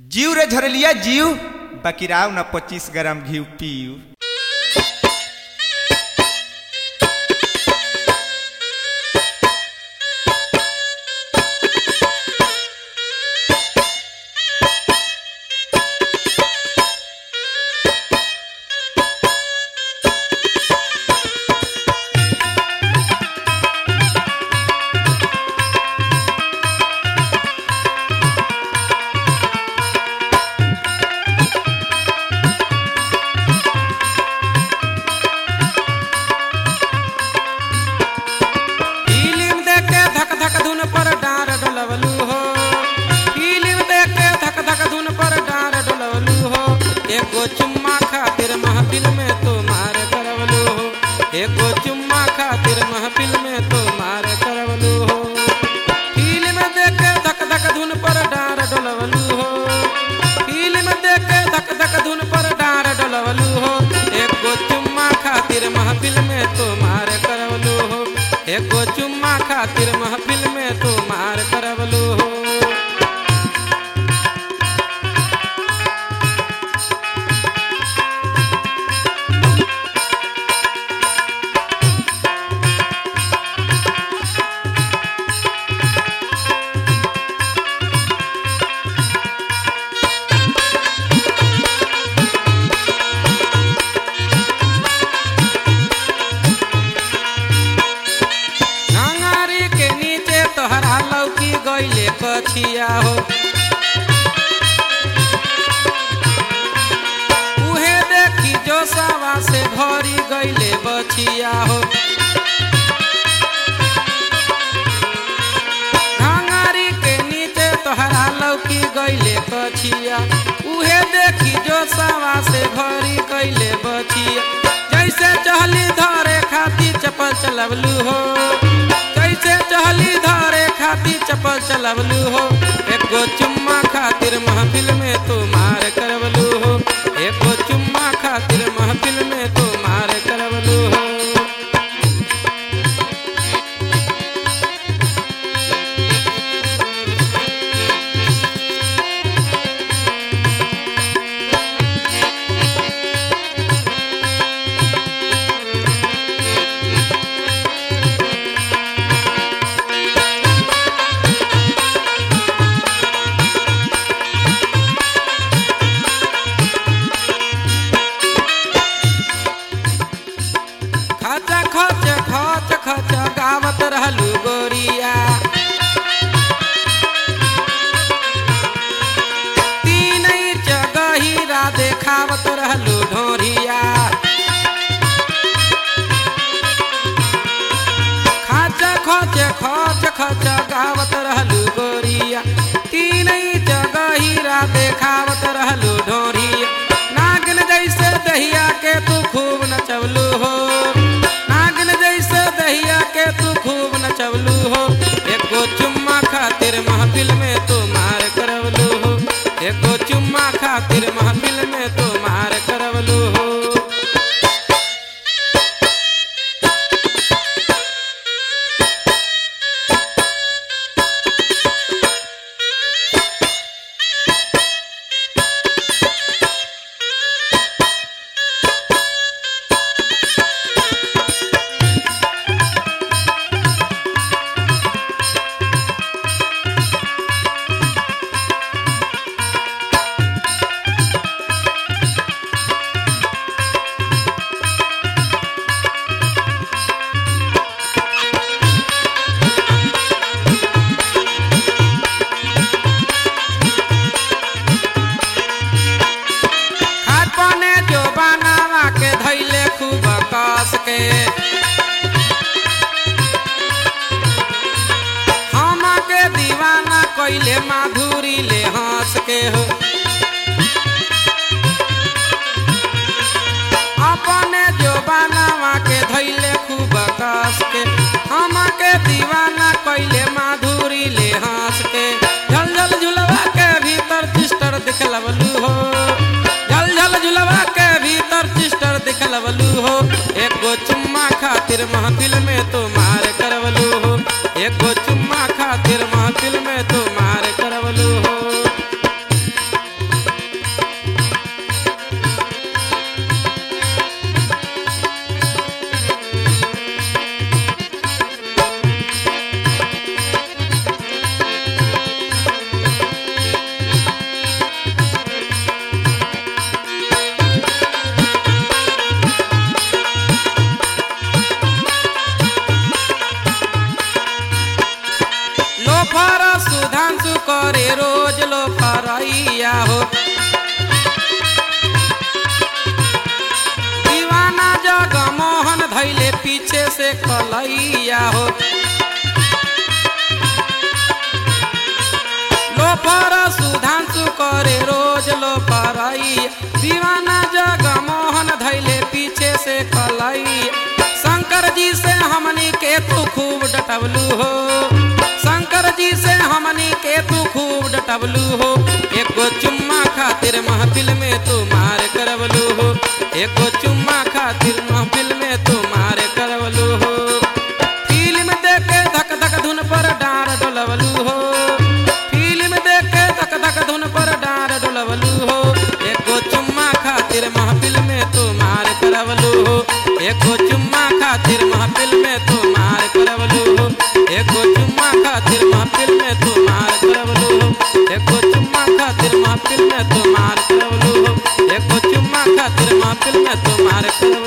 जीव रे झरलिया जीव बकिराव न पच्चीस ग्राम घी पीव फिल्म देख के धक धक धुन पर डार डलवलू हो फिल्म देख के धक धक धुन पर डार डलवलू हो एगो चुम्मा खातिर महफिल में तो मार करवलू हो एगो चुम्मा खातिर महफिल में तो मार करवलू हो फिल्म देख के धक धक धुन पर डार डलवलू हो फिल्म देख के धक धक धुन पर डार डलवलू हो एगो चुम्मा खातिर महफिल में तो मार करवलू हो एगो चुम्मा खातिर महफिल में तो मार करवलू हो घंगारी के नीचे तोहरा लौकी गईले कछिया हो उहे देखी जो सवा से भरी गईले बछिया हो घंगारी के नीचे तोहरा लौकी गईले कछिया उहे देखी जो सवा से भरी गईले बछिया जैसे चहली धरे खाती चपल चलवलू हो जैसे चहली धरे खाती चपल चलवलू हो एगो चुम्मा खातिर महफिल में तो मार करवलू हो एगो चुम्मा खातिर महफिल में तो मार करवलू हो खच खच खच खच गावत रहलू गोरिया तीन जगहीरा देखावत रहलू ढोरिया खच खच खच खच गावत रहलू गोरिया तीन जगहीरा देखावत रहलू ढोरिया नागिन जैसे दहिया के तू खूब नचवलू हो नागिन जैसे दहिया के तू खूब नचवलू हो एगो चुम्मा खातिर महफिल में तू मार करवलू हो एगो चुम्मा खातिर महफिल में तू मार करवलू हो खाद पाने जो बनावा के धैले खूब कस के हम के दीवाना कैले माधुरी ले हंस के हो अपने जो बनावा के धैले खूब कस के हम के दीवाना कैले माधुरी ले हंस के झल झल झुलवा के भीतर चिस्टर दिखलवलू हो झल झल झुलवा के भीतर चिस्टर दिखलवलू हो एगो चुम्मा खातिर महफिल में तो मार करवलू हो एगो चुम्मा खातिर महफिल में तो मार करवलू हो करे रोज लो परैया हो दीवाना जग मोहन धैले पीछे से कलैया हो लोफर सुधांशु करे रोज लो परैया दीवाना जग मोहन धैले पीछे से कलैया शंकर जी से हमनी के तू खूब डटवलू हो शंकर जी से हमनी के तू खूब डटवलू हो एको चुम्मा खातिर महफिल में तू मार करवलू हो एको चुम्मा खातिर महफिल में तू मार करवलू हो फिल्म देख के धक धक धुन पर डार डोलवलू हो फिल्म देख के धक धक धुन पर डार डोलवलू हो एको चुम्मा खातिर महफिल में तू मार करवलू हो एको चुम्मा खातिर महफिल में तू मार करवलू हो एको चुम्मा खातिर महफिल में तू मार करवलू हो एको चुम्मा खातिर महफिल में तू मार करवलू हो एको चुम्मा खातिर महफिल में तू मार करवलू